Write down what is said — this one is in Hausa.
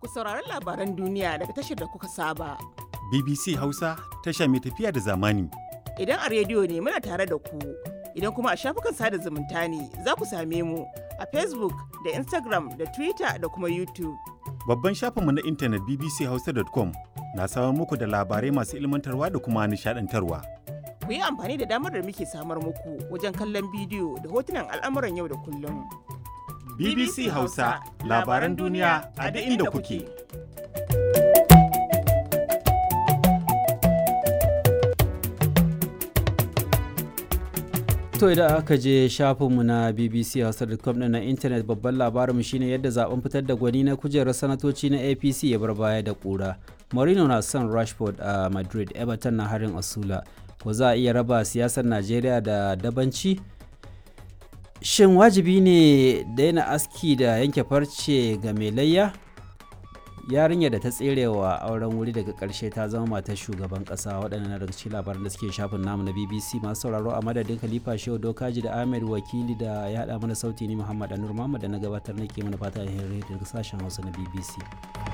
sauraron labaran duniya daga tashar da kuka saba. BBC Hausa tasha mai tafiya da zamani. Idan a rediyo ne muna tare da ku, idan kuma a shafukan sada zumunta ne za ku same mu a Facebook da Instagram da Twitter da kuma YouTube. Babban shafinmu na intanet bbchausa.com na samar muku da labarai masu ilmantarwa da kuma nishadantarwa. Ku yi amfani da damar da muke samar muku wajen kallon bidiyo da hotunan al'amuran yau da kullum. BBC Hausa labaran duniya a duk inda kuke. To idan aka je shafinmu na BBC Hausa.com ɗin na intanet babban labarinmu shine yadda zaben fitar da gwani na kujerar sanatoci na APC ya bar baya da ƙura. Mourinho na son Rashford a Madrid, Everton na harin Asula. Ko za a iya raba siyasar Najeriya da dabanci? Shin wajibi ne daina aski da yanke farce ga mai layya? yarinya da ta tserewa auren wuri daga karshe ta zama matar shugaban kasa waɗannan daga cikin labaran da suke shafin namu na bbc masu sauraro a madadin khalifa shehu dokaji da ahmed wakili da ya haɗa mana sauti ni muhammad anur muhammad da na gabatar nake mana fata alheri daga sashen hausa na bbc